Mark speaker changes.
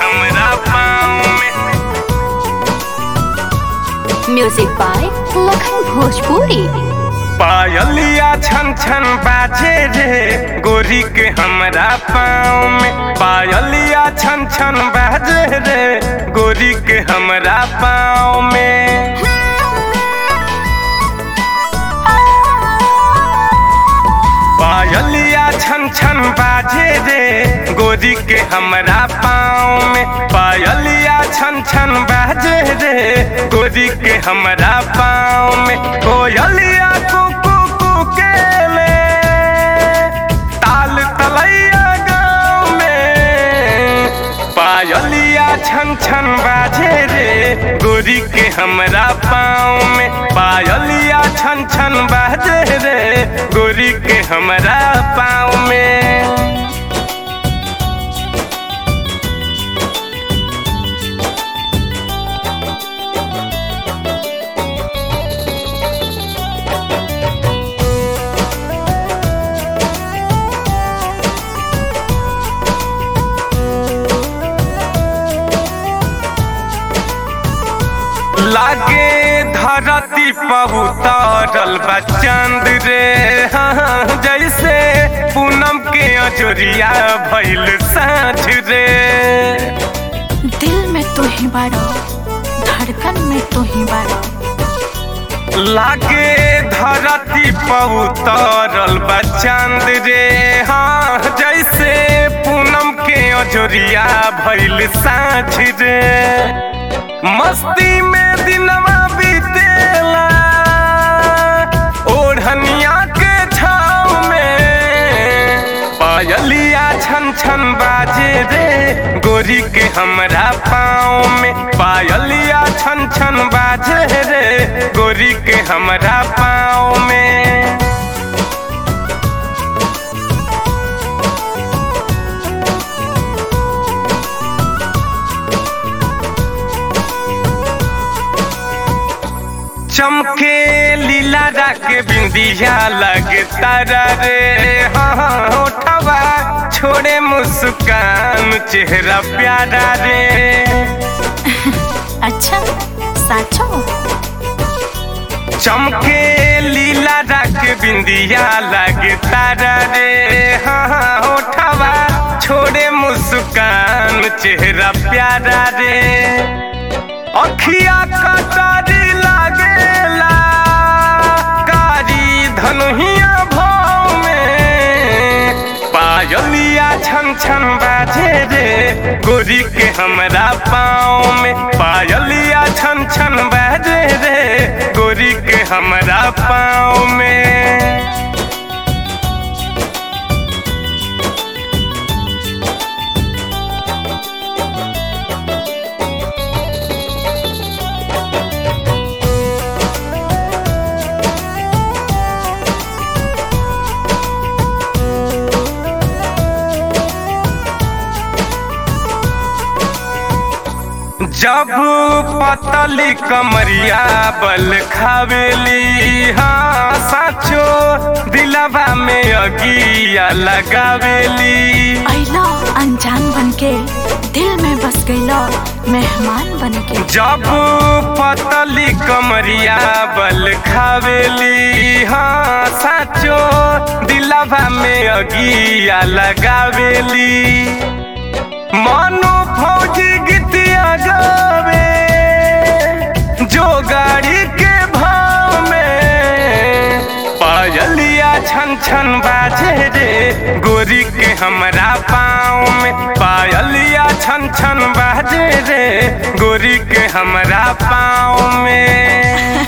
Speaker 1: हमरा पाँव में
Speaker 2: म्यूजिक बाय लखन भोजपुरी
Speaker 1: पायलिया छन छन बाजे रे गोरी के हमरा पाँव में पायलिया छन छन बाजे रे गोरी के हमरा पाँव में पायलिया छन छन बाजे रे गोरी के हमरा पाँव में पायलिया छन छन बाजे रे गोरी के हमरा पाँव में कोयलिया कुकू कुके ले ताल तलैया गाँव में पायलिया छन छन बाजे रे गोरी के हमरा पाँव में पायलिया छन छन बाजे रे गोरी के हमरा पाँव में लागे धरती पहुतरल बा चांद रे हाँ, जैसे पूनम के अजोरिया भइल साँझ रे
Speaker 2: दिल में तू ही बाड़ो धड़कन में तू ही बाड़ो
Speaker 1: लागे धरती पहुतरल बा चांद रे हाँ जैसे पूनम के अजोरिया भइल साँझ रे मस्ती में दिनवा बीतेला ओढ़निया के छाव में पायलिया छन छन बाजे रे गोरी के हमरा पाँव में पायलिया छन छन बाजे रे गोरी के हमरा पाँव में चमके लीला के बिंदिया लगे तारा रे हाँ उठवा छोड़े मुस्कान चेहरा प्यारा रे
Speaker 2: अच्छा साचो
Speaker 1: चमके लीला के बिंदिया लगे तारा रे हाँ उठवा छोड़े मुस्कान चेहरा प्यारा रे अखिया कटारी लागेला कारी धनुहिया भाव में पायलिया छन छन बाजे रे गोरी के हमरा पाँव में पायलिया छन छन बाजे रे गोरी के हमरा पाँव में जब पतली कमरिया बल खावेली हाँ साचो दिलवा में अगिया लगावेली
Speaker 2: अइला अनजान बनके दिल में बस गइला मेहमान बनके
Speaker 1: जब पतली कमरिया बल खावेली हाँ साचो दिलवा में अगिया लगावेली मानो फौजी गीतिया गावे जो गाड़ी के भाव में पायलिया छन छन बाजे रे गोरी के हमरा पाँव में पायलिया छन छन बाजे रे गोरी के हमरा पाँव में